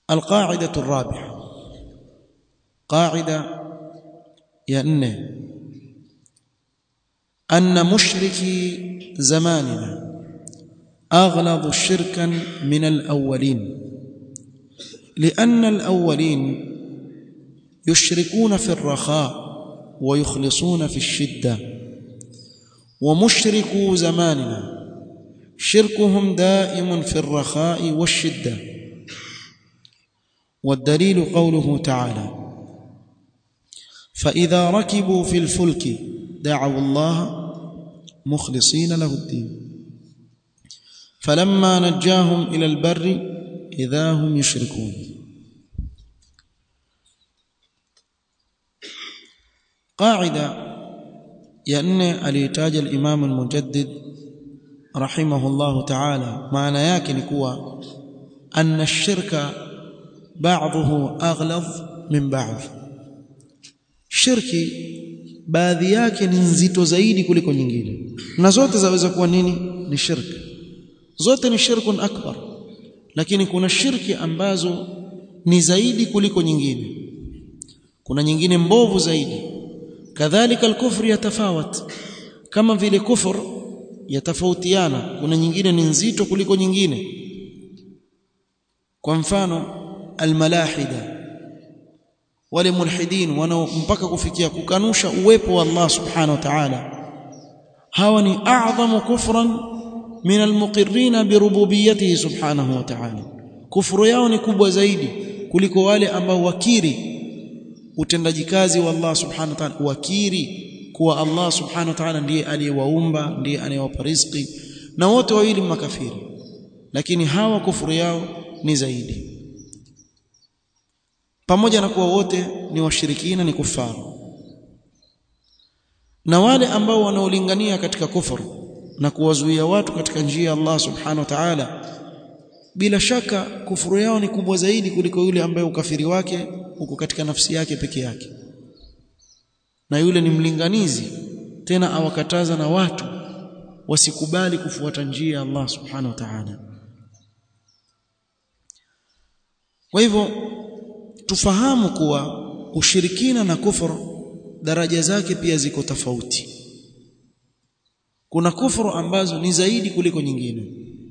القاعدة الرابعة قاعدة يأنه أن مشركي زماننا أغلظ شركا من الأولين لأن الأولين يشركون في الرخاء ويخلصون في الشدة ومشركو زماننا شركهم دائم في الرخاء والشدة والدليل قوله تعالى فإذا ركبوا في الفلك دعوا الله مخلصين له الدين فلما نجاهم إلى البر إذا هم يشركون قاعدة يأن alitaja الإمام المجدد رحمه الله تعالى maana yake ni kuwa أن الشرك بعضه أغلظ من بعض shirki baadhi yake ni nzito zaidi kuliko nyingine na zote zaweza kuwa nini ni shirki zote ni shirkun akbar lakini kuna shirki ambazo ni zaidi kuliko nyingine kuna nyingine mbovu zaidi kadhalika al-kufr yatafawat kama vile kufur yatafautiana kuna nyingine ni nzito kuliko nyingine kwa mfano al-malahida wale mulhidin wanao mpaka kufikia kukanusha uwepo wa Allah subhanahu wa ta'ala hawa ni a'zamu kufran min almuqirrina birububiyyatihi subhanahu wa ta'ala kufuru yao ni kubwa zaidi kuliko wale ambao wakiri utendaji kazi wa Allah subhanahu wa ta'ala wakiri kuwa Allah subhanahu wa ta'ala ndiye aliyewaumba ndiye anayewapa riziki na wote wawili makafiri lakini hawa kufuru yao ni zaidi pamoja na kuwa wote ni washirikina ni kufaru na wale ambao wanaolingania katika kufuru na kuwazuia watu katika njia ya Allah subhanahu wa ta'ala bila shaka kufuru yao ni kubwa zaidi kuliko yule ambaye ukafiri wake uko katika nafsi yake peke yake na yule ni mlinganizi tena awakataza na watu wasikubali kufuata njia ya Allah subhanahu wa ta'ala kwa hivyo tufahamu kuwa ushirikina na kufuru daraja zake pia ziko tofauti kuna kufuru ambazo ni zaidi kuliko nyingine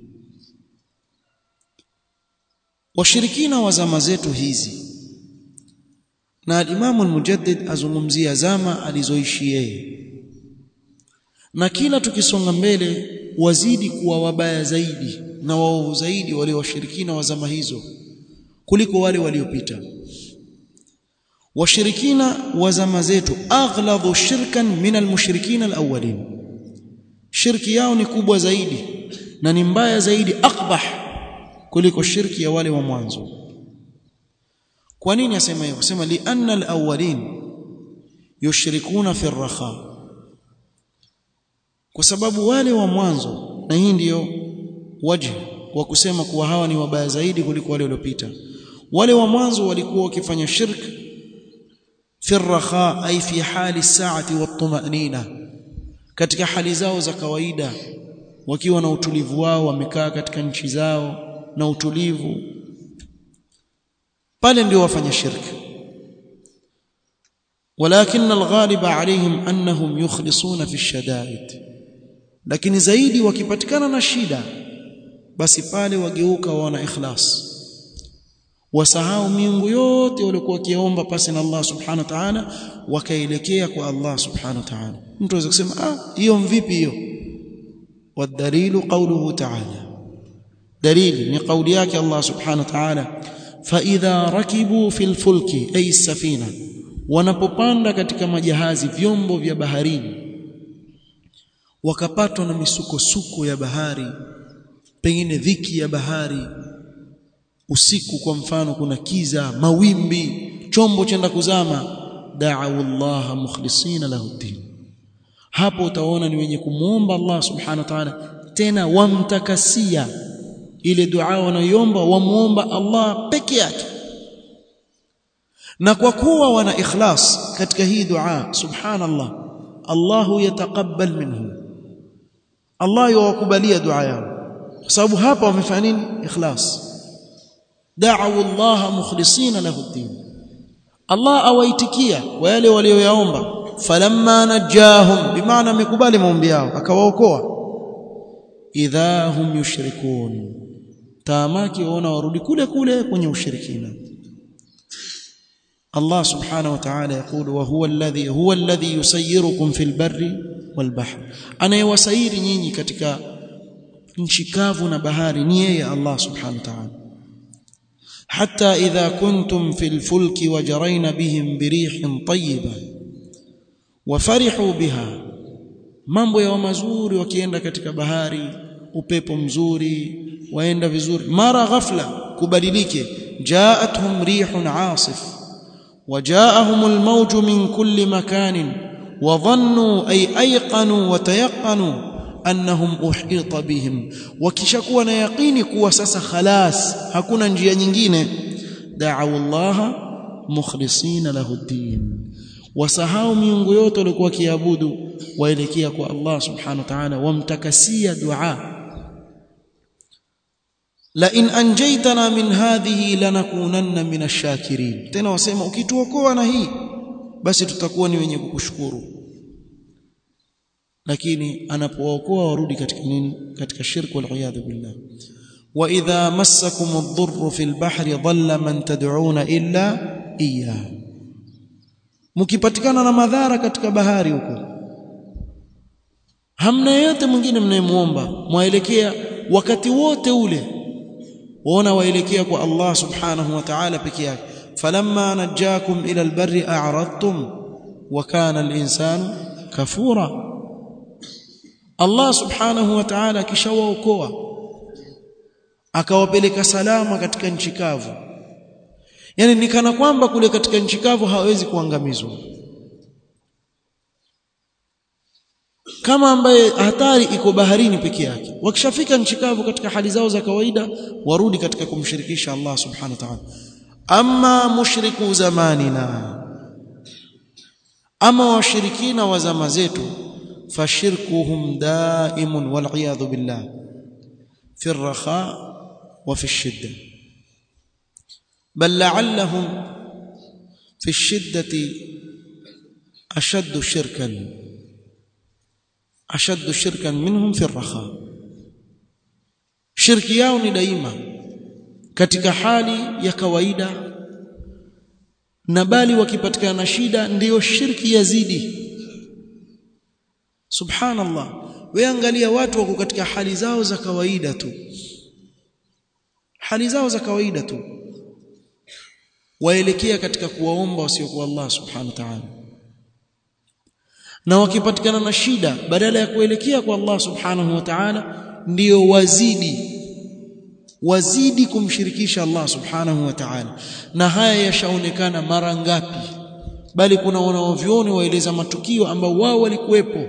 washirikina wa zama zetu hizi na al-Imam al-Mujaddid azungumzia zama alizoishi yeye na kila tukisonga mbele wazidi kuwa wabaya zaidi na waovu zaidi wale washirikina wa zama hizo kuliko wale waliopita washirikina wa zama zetu aghladhu shirkan min almushrikina alawwalin shirki yao ni kubwa zaidi na ni mbaya zaidi akbah kuliko shirki ya wale wa mwanzo kwa nini asema hivyo sema li anna alawwalin yushrikuna fi ar-rakha kwa sababu wale wa mwanzo na hii ndiyo wajhi wa kusema kuwa hawa ni wabaya zaidi kuliko wale waliopita wale wa mwanzo walikuwa wakifanya shirki fi ar-rakha ay fi hali saati wat-tumanina katika hali zao za kawaida wakiwa na utulivu wao wamekaa katika nchi zao na utulivu pale ndio wafanya shirki ولكن الغالب عليهم انهم يخلصون في الشدائد lakini zaidi wakipatikana na shida basi pale wageuka wana ikhlas wasahau miungu yote waliokuwa wakiomba pasi na Allah subhanahu wa ta'ala wakaelekea kwa Allah subhanahu wa ta'ala mtu anaweza kusema ah hiyo mvipi hiyo wadalilu qawluhu ta'ala dalili ni kauli yake Allah subhanahu wa ta'ala fa idha rakibu fil fulki ay safina wanapopanda katika majahazi vyombo vya baharini wakapatwa na misukosuko ya bahari pengine dhiki ya bahari usiku kwa mfano kuna kiza mawimbi chombo chenda kuzama da'u Allah mukhlisina lahu din hapo utaona ni wenye kumuomba Allah subhanahu wa ta'ala tena wamtakasia ile dua wanayoomba wamuomba Allah peke yake na kwa kuwa wana ikhlas katika hii dua subhanallah Allahu yataqabbal minhum Allah yuwakubalia dua yao kwa sababu hapa wamefanya nini ikhlas da'u Allah mukhlisina lahu ad-din Allah awaitikia kwa yale walioyaomba falamma najahum bimaana amekubali maombi yao akawaokoa idha hum yushrikun taamaki waona warudi kule kule kwenye ushirikina Allah subhanahu wa ta'ala يقول وهو الذي هو الذي يسيركم في البر والبحر anayewasairi nyinyi katika nchi kavu na bahari ni yeye Allah subhanahu wa ta'ala حتى إذا كنتم في الفلك وجرين بهم بريح طيبة وفرحوا بها mambo ya mazuri wakienda katika bahari upepo mzuri waenda vizuri mara ghafla kubadilike jaatuhum rihun asif وجاءهم الموج من كل مكان وظنوا أي أيقنوا وتيقنوا أنهم أحيط بهم وكشكوا يقيني كوا سسا خلاص hakuna njia nyingine دعوا الله مخلصين له الدين wasahau miungu yote walikuwa kiabudu waelekea kwa Allah subhanahu wa ta'ala wamtakasia dua la in anjaytana min hadhihi lanakunanna min ash-shakirin tena wasema ukituokoa na hii basi tutakuwa ni wenye kukushukuru lakini anapookoa warudi katika nini katika shirku wal iyad billah wa idha massakum ad-dhurru fil bahri dhalla man tad'una illa iyyah mkipatikana na madhara katika bahari huko hamna yeyote mwingine mnayemuomba mwaelekea wakati wote ule waona waelekea kwa Allah subhanahu wa ta'ala peke yake falamma najakum ila albarri a'radtum wa kana al-insanu kafura Allah subhanahu wa ta'ala akishawaokoa akawapeleka salama katika nchi kavu yani ni kana kwamba kule katika nchi kavu hawezi kuangamizwa kama ambaye hatari iko baharini peke yake wakishafika nchi kavu katika hali zao za kawaida warudi katika kumshirikisha Allah subhanahu wa ta'ala amma mushriku zamanina ama washirikina wa zama zetu fashirkuhum daimun wal iyadhu billah fi ar-rakha wa fi ash-shidda بل لعلهم في الشدة أشد شركا أشد شركا منهم في الرخاء shirki yao ni daima katika hali ya kawaida na bali wakipatikana na shida ndiyo shirki yazidi subhanallah wewe angalia watu wako katika hali zao za kawaida tu hali zao za kawaida tu waelekea katika kuwaomba wasiokuwa Allah subhanahu wa ta'ala na wakipatikana na shida badala ya kuelekea kwa Allah subhanahu wa ta'ala ndio wazidi wazidi kumshirikisha Allah subhanahu wa ta'ala na haya yashaonekana mara ngapi bali kuna wanaovioni waeleza matukio ambao wao walikuwepo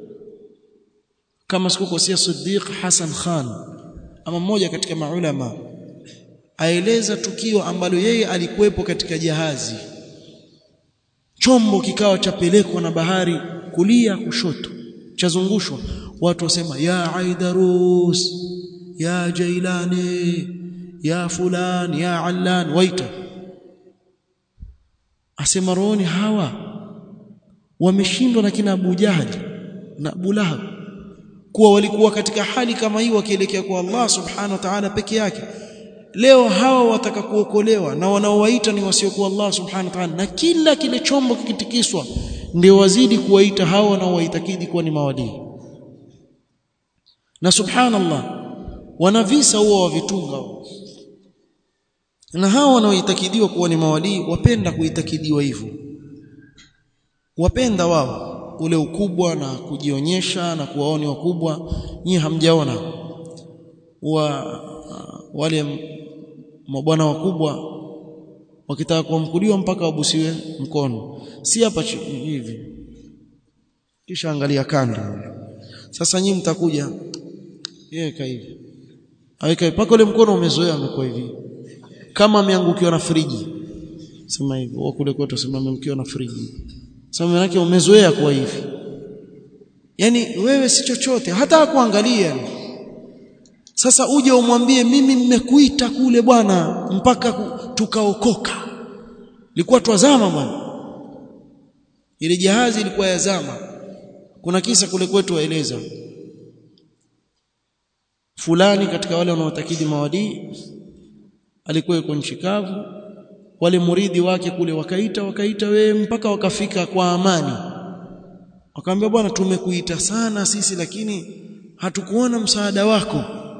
kama sikukosea Siddiq Hassan Khan ama mmoja katika maulama aeleza tukio ambalo yeye alikuwepo katika jahazi chombo kikawa chapelekwa na bahari kulia kushoto chazungushwa watu wasema ya aidarus ya jailani ya fulan ya allan waita asema rohoni hawa wameshindwa na kina Abu Jahali na Abu Lahab kuwa walikuwa katika hali kama hii wakielekea kwa Allah subhanahu wa ta'ala peke yake leo hawa wataka kuokolewa na wanaowaita ni wasiokuwa Allah subhanahu wa ta'ala na kila kile chombo kikitikiswa ndio wazidi kuwaita hawa wanaowaitakidi kuwa ni mawadii na subhanallah wana visa huwa wavitunga na hawa wanaoitakidiwa kuwa ni mawalii wapenda kuitakidiwa hivyo wapenda wao ule ukubwa na kujionyesha na kuwaoni wakubwa nyinyi hamjaona wa wale mabwana wakubwa wakitaka kuamkuliwa mpaka wabusiwe mkono si hapa hivi kisha angalia kando sasa nyinyi mtakuja yeye hivi aweka mpaka ule mkono umezoea amekuwa hivi kama ameangukiwa na friji sema hivi wa kule kwetu sema ameangukiwa na friji sema maana yake umezoea kwa hivi yani wewe si chochote hata kuangalia sasa uje umwambie mimi nimekuita kule bwana mpaka tukaokoka ilikuwa twazama bwana ile jahazi ilikuwa yazama kuna kisa kule kwetu waeleza fulani katika wale wanaotakidi mawadii alikuwa yuko nchi kavu wale muridi wake kule wakaita wakaita we mpaka wakafika kwa amani wakamwambia bwana tumekuita sana sisi lakini hatukuona msaada wako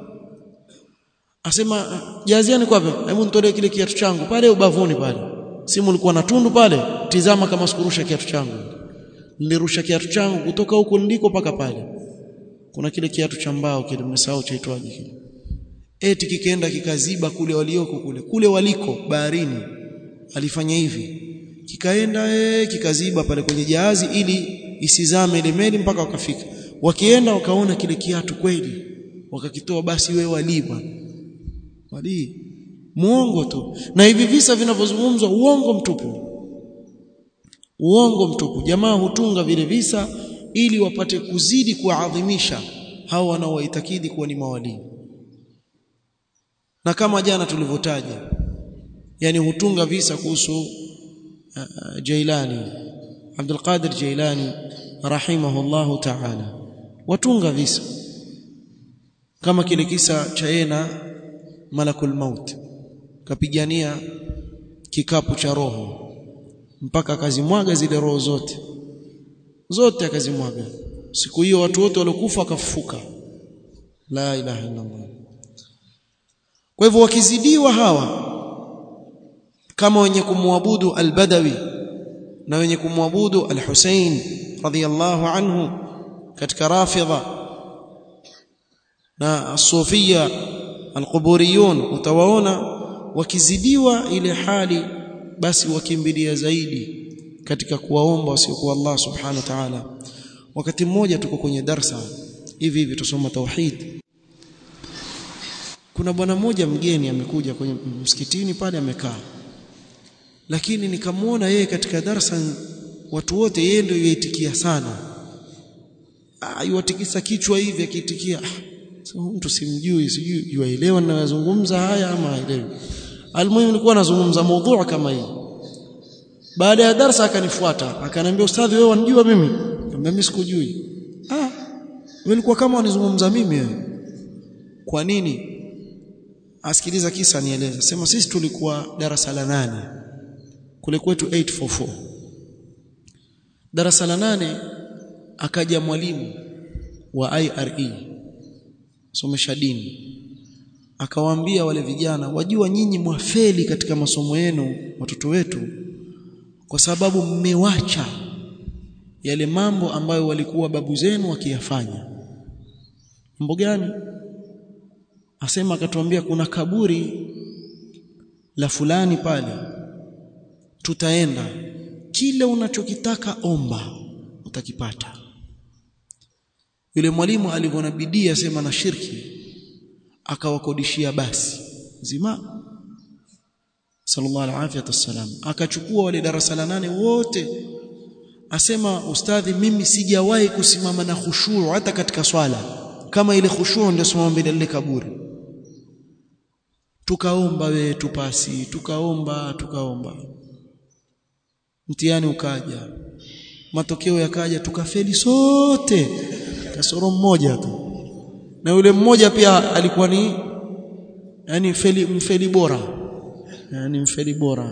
asema jaziani kwapi hebu nitolee kile kiatu changu pale ubavuni pale simu ulikuwa na tundu pale tizama kama sikurusha kiatu changu nilirusha kiatu changu kutoka huko niliko paka pale kuna kile kiatu cha mbao kile mmesahau chaitwaje kile eti kikaenda kikaziba kule walioko kule kule waliko baharini alifanya hivi kikaenda ee, kikaziba pale kwenye jahazi ili isizame ile meli mpaka wakafika wakienda wakaona kile kiatu kweli wakakitoa basi wewe wali bwana wali muongo tu na hivi visa vinavyozungumzwa uongo mtupu uongo mtupu jamaa hutunga vile visa ili wapate kuzidi kuadhimisha hao wanaowaitakidi kuwa ni mawalii na kama jana tulivyotaja yani hutunga visa kuhusu uh, Jailani Abdul Qadir Jailani rahimahullahu ta'ala watunga visa kama kile kisa cha yena malakul maut kapigania kikapu cha roho mpaka akazimwaga zile roho zote zote akazimwaga siku hiyo watu wote waliokufa wakafufuka la ilaha illa Allah kwa hivyo wakizidiwa hawa kama wenye kumwabudu al-Badawi na wenye kumwabudu al-Hussein radhiyallahu anhu katika Rafidha na Sufia al-Quburiyun utawaona wakizidiwa ile hali basi wakimbilia zaidi katika kuwaomba wasiokuwa Allah subhanahu wa ta'ala wakati mmoja tuko kwenye darsa hivi hivi tusoma tauhid kuna bwana mmoja mgeni amekuja kwenye msikitini pale amekaa lakini nikamwona yeye katika darasa watu wote yeye ndio yaitikia sana aiwatikisa kichwa hivi akiitikia so, mtu simjui sijui yuaelewa ninayozungumza haya ama haelewi almuhimu nilikuwa nazungumza mada kama hii baada ya darasa akanifuata akaniambia ustadhi wewe wanijua mimi nikamwambia mimi sikujui ah wewe ulikuwa kama unizungumza mimi wewe kwa nini asikiliza kisa nieleza sema sisi tulikuwa darasa la nane kule kwetu 844 darasa la nane akaja mwalimu wa IRE somesha dini akawaambia wale vijana wajua nyinyi mwafeli katika masomo yenu watoto wetu kwa sababu mmewacha yale mambo ambayo walikuwa babu zenu wakiyafanya mambo gani asema akatuambia kuna kaburi la fulani pale tutaenda kile unachokitaka omba utakipata yule mwalimu alivyoona bidii asema na shirki akawakodishia basi zima sallallahu alaihi wasallam akachukua wale darasa la nane wote asema ustadhi mimi sijawahi kusimama na khushuu hata katika swala kama ile khushuu ndio simama mbele ile kaburi tukaomba we tupasi tukaomba tukaomba mtihani ukaja matokeo yakaja tukafeli sote kasoro mmoja tu na yule mmoja pia alikuwa ni yani mfeli mfeli bora yani mfeli bora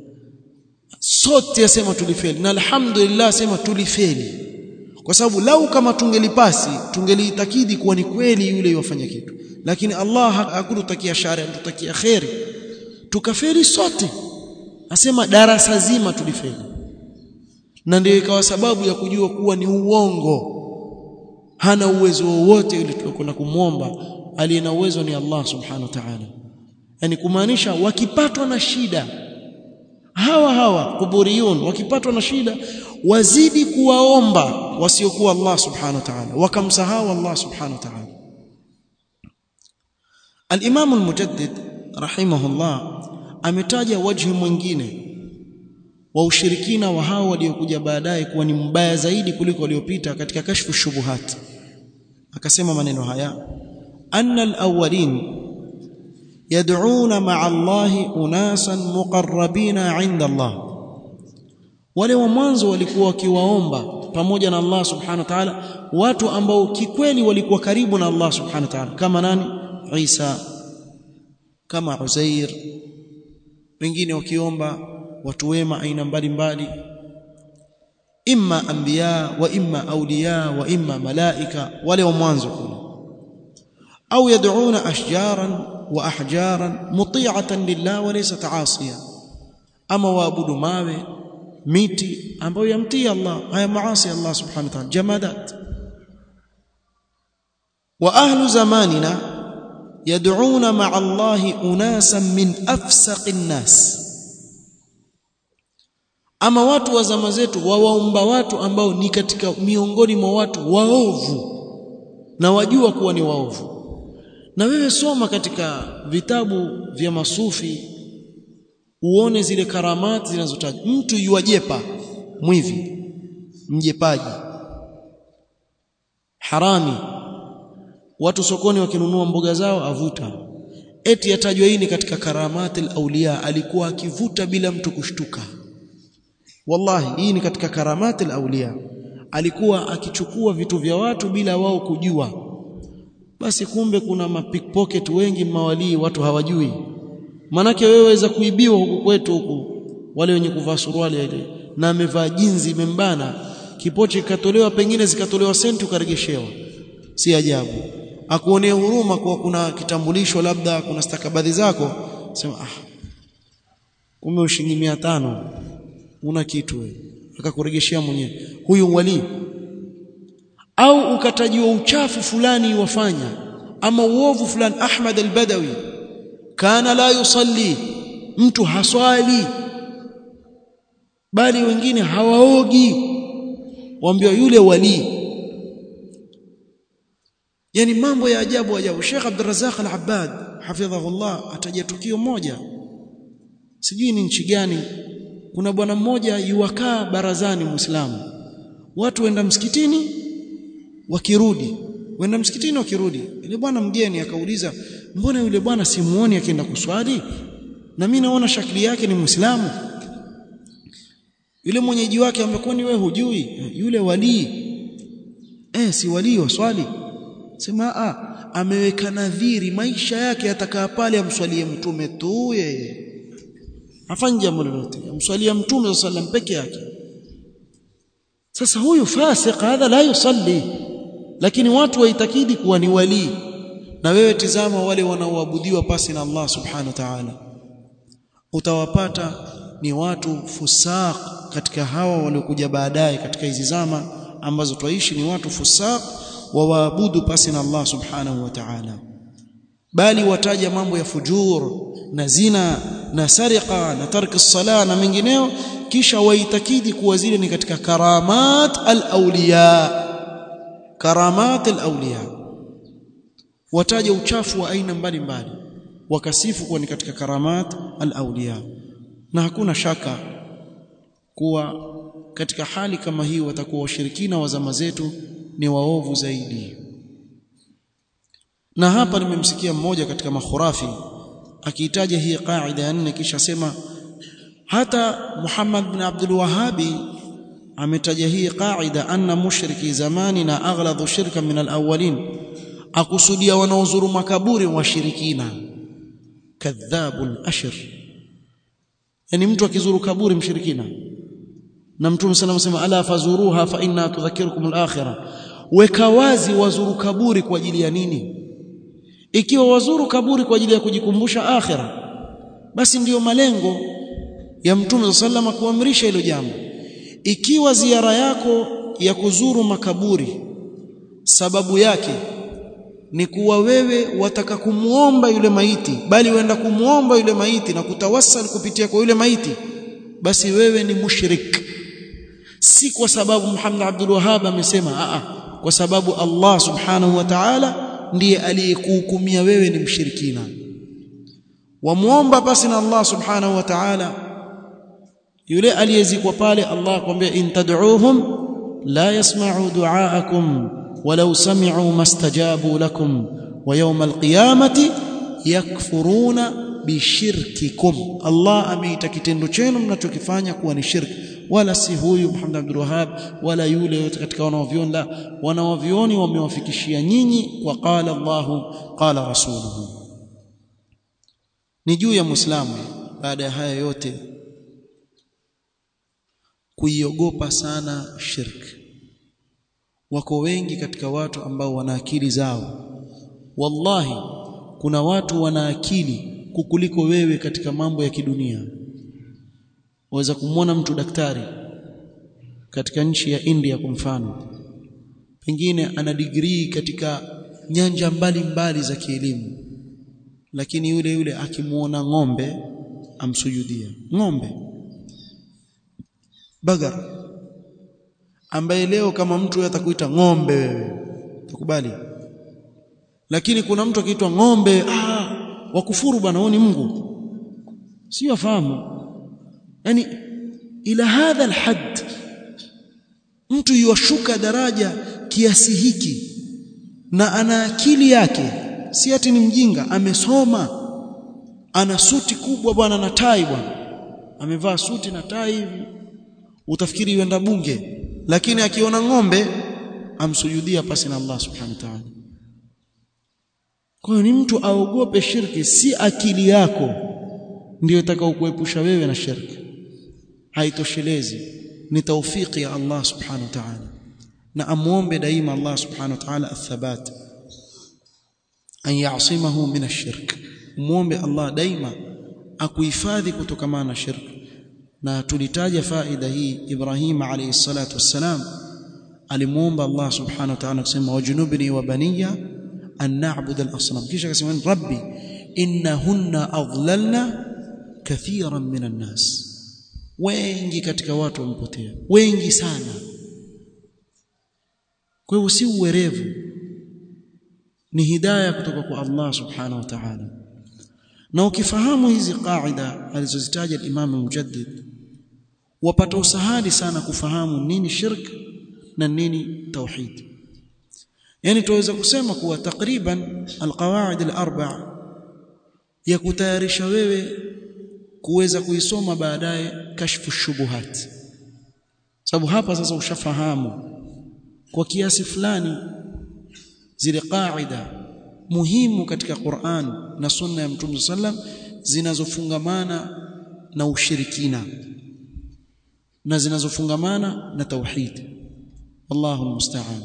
sote asema tulifeli na alhamdulillah asema tulifeli kwa sababu lau kama tungelipasi tungeliitakidi kuwa ni kweli yule yofanya kitu lakini Allah hakututakia shari anatutakia khairi tukafeli sote asema darasa zima tulifeli na ndio ikawa sababu ya kujua kuwa ni uongo hana uwezo wowote yule tulikwenda kumwomba aliye na uwezo ni Allah subhanahu wa ta'ala yani kumaanisha wakipatwa na shida hawa hawa kuburiyun wakipatwa na shida wazidi kuwaomba wasiokuwa Allah subhanahu wa ta'ala wakamsahau Allah subhanahu wa ta'ala al-Imam al-Mujaddid rahimahullah ametaja wajhi mwingine wa ushirikina wa hao waliokuja baadaye kuwa ni mbaya zaidi kuliko waliopita katika kashfu shubuhat akasema maneno haya anna alawwalin yad'una ma'a Allah unasan muqarrabina 'inda Allah wale wa mwanzo walikuwa wakiwaomba pamoja na Allah subhanahu wa ta'ala watu ambao kikweli walikuwa karibu na Allah subhanahu wa ta'ala kama nani Isa kama Uzair wengine wakiomba watu wema aina mbalimbali imma anbiya wa imma awliya wa imma malaika wale wa mwanzo kule au yad'una ashjaran wa ahjaran muti'atan lillah wa laysa ta'asiya ama waabudu mawe miti ambayo yamtii Allah haya maasi Allah subhanahu wa ta'ala jamadat wa ahlu zamanina yad'una ma'a Allah unasan min afsaqin nas ama watu wa zama zetu wawaomba watu ambao ni katika miongoni mwa watu waovu na wajua kuwa ni waovu na wewe soma katika vitabu vya masufi uone zile karamati zinazotajwa mtu yuajepa mwivi mjepaji harami watu sokoni wakinunua mboga zao avuta eti yatajwa hii ni katika karamati al-awliya alikuwa akivuta bila mtu kushtuka wallahi hii ni katika karamati al-awliya alikuwa akichukua vitu vya watu bila wao kujua basi kumbe kuna mapickpocket wengi mawalii watu hawajui manake wewe waweza kuibiwa huku kwetu huku wale wenye kuvaa suruali ile na amevaa jinzi imembana kipochi kikatolewa pengine zikatolewa senti ukaregeshewa si ajabu akuonea huruma kwa kuna kitambulisho labda kuna stakabadhi zako sema ah kumbe ushingi 500 una kitu wewe akakuregeshea mwenyewe huyu wali au ukatajiwa uchafu fulani wafanya ama uovu fulani Ahmad al-Badawi kana la yusalli mtu haswali bali wengine hawaogi waambiwa yule wali yani mambo ya ajabu ajabu Sheikh Abdul Razzaq Al-Abbad hafidhahullah ataja tukio moja sijui ni nchi gani kuna bwana mmoja yuwakaa barazani muislamu watu wenda msikitini wakirudi wenda msikitini wakirudi yule bwana mgeni akauliza mbona yule bwana simuoni akienda kuswali na mimi naona shakli yake ni muislamu yule mwenyeji wake amekuwa ni wewe hujui yule walii eh si walii wa swali sema a ameweka nadhiri maisha yake atakaa pale amswalie mtume tu yeye afanye jambo lolote amswalia mtume sallam peke yake sasa huyu fasik hadha la yusalli lakini watu waitakidi kuwa ni wali na wewe tizama wale wanaoabudiwa pasi na Allah subhanahu wa ta'ala utawapata ni watu fusaq katika hawa waliokuja baadaye katika hizi zama ambazo twaishi ni watu fusaq wa waabudu pasi na Allah subhanahu wa ta'ala bali wataja mambo ya fujur na zina na sariqa na tarki sala na mengineo kisha waitakidi kuwa zile ni katika karamat al-awliya karamat al-awliya wataja uchafu wa aina mbalimbali wakasifu kuwa ni katika karamat al-awliya na hakuna shaka kuwa katika hali kama hii watakuwa washirikina wa zama zetu ni waovu zaidi na hapa nimemsikia mmoja katika makhurafi akiitaja hii qaida ya nne kisha sema hata Muhammad bin Abdul Wahhabi ametaja hii qaida anna mushriki zamani na aghladu shirka min alawwalin akusudia wanaozuru makaburi washirikina kadhabun ashir yani mtu akizuru kaburi mshirikina na mtume sana anasema ala fazuruha fa inna tudhakirukum al-akhirah weka wazi wazuru kaburi kwa ajili ya nini ikiwa wazuru kaburi kwa ajili ya kujikumbusha akhira basi ndiyo malengo ya mtume sallama kuamrisha hilo jambo ikiwa ziara yako ya kuzuru makaburi sababu yake ni kuwa wewe wataka kumuomba yule maiti bali wenda kumuomba yule maiti na kutawassal kupitia kwa yule maiti basi wewe ni mushrik si kwa sababu Muhammad Abdul Wahhab amesema a kwa sababu Allah subhanahu wa ta'ala ndiye aliyekuhukumia wewe ni mshirikina wamuomba basi na Allah subhanahu wa ta'ala yule aliyezikwa pale Allah akwambia in tad'uuhum la yasma'u du'aakum walau sami'u mastajabu lakum wa yawm alqiyamati yakfuruna bishirkikum Allah ameita kitendo chenu mnachokifanya kuwa ni shirki wala si huyu Muhammad Abdul Wahhab wala yule yote katika wanaovioni la wanaovioni wamewafikishia nyinyi kwa qala Allahu qala rasuluhu ni juu ya muislamu baada ya haya yote kuiogopa sana shirki wako wengi katika watu ambao wana akili zao wallahi kuna watu wana akili kukuliko wewe katika mambo ya kidunia waweza kumwona mtu daktari katika nchi ya India kwa mfano pengine ana degree katika nyanja mbalimbali mbali za kielimu lakini yule yule akimuona ng'ombe amsujudia ng'ombe bagar ambaye leo kama mtu atakuita ng'ombe wewe tukubali lakini kuna mtu akiitwa ng'ombe ah wakufuru bwana huo ni Mungu sio afahamu yani ila hadha alhad mtu yuashuka daraja kiasi hiki na ana akili yake si ati ni mjinga amesoma ana suti kubwa bwana na tai bwana amevaa suti na tai hivi utafikiri yuenda bunge lakini akiona ng'ombe amsujudia pasi na Allah subhanahu wa ta'ala kwa hiyo ni mtu aogope shirki si akili yako ndiyo itakayokuepusha wewe na shirki haitoshelezi ni taufiki ya Allah subhanahu wa ta'ala na amuombe daima Allah subhanahu wa ta'ala athabat an ya'simahu min ash-shirk muombe Allah daima akuhifadhi kutokana na shirki na tulitaja faida hii Ibrahim alayhi salatu wassalam alimuomba Allah subhanahu wa ta'ala kusema wajnubni wa baniya an na'budu al-asnam kisha akasema rabbi innahunna adlalna kathiran min an-nas wengi katika watu wamepotea wengi sana kwa hiyo si uwerevu ni hidayah kutoka kwa Allah subhanahu wa ta'ala na ukifahamu hizi qaida alizozitaja al-Imam al-Mujaddid wapata usahali sana kufahamu nini shirk na nini tauhid yani tuweza kusema kuwa takriban alqawaid alarba ya kutayarisha wewe kuweza kuisoma baadaye kashfu shubuhat sababu hapa sasa ushafahamu kwa kiasi fulani zile qaida muhimu katika Qur'an na sunna ya Mtume sallam zinazofungamana na ushirikina na zinazofungamana na tauhid Allahu musta'an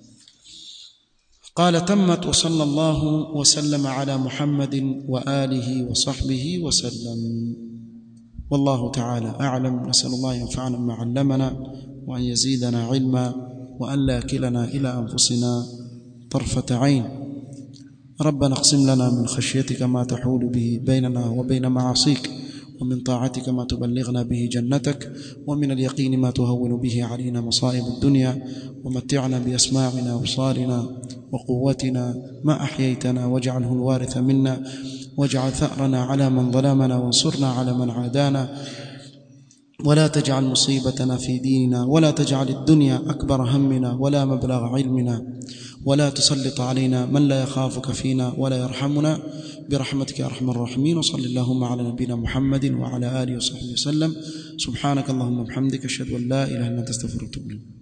قال تمت وصلى الله وسلم على محمد واله وصحبه وسلم والله تعالى اعلم نسال الله ينفعنا بما علمنا وان يزيدنا علما وان لا كلنا الى انفسنا طرفه عين ربنا اقسم لنا من خشيتك ما تحول به بيننا وبين معاصيك ومن طاعتك ما تبلغنا به جنتك ومن اليقين ما تهون به علينا مصائب الدنيا ومتعنا بأسماعنا وصارنا وقوتنا ما أحييتنا واجعله الوارث منا واجعل ثأرنا على من ظلمنا وانصرنا على من عادانا ولا تجعل مصيبتنا في ديننا ولا تجعل الدنيا أكبر همنا ولا مبلغ علمنا ولا تسلط علينا من لا يخافك فينا ولا يرحمنا برحمتك يا ارحم الراحمين وصل اللهم على نبينا محمد وعلى اله وصحبه وسلم سبحانك اللهم وبحمدك اشهد ان لا اله الا انت استغفرك واتوب اليك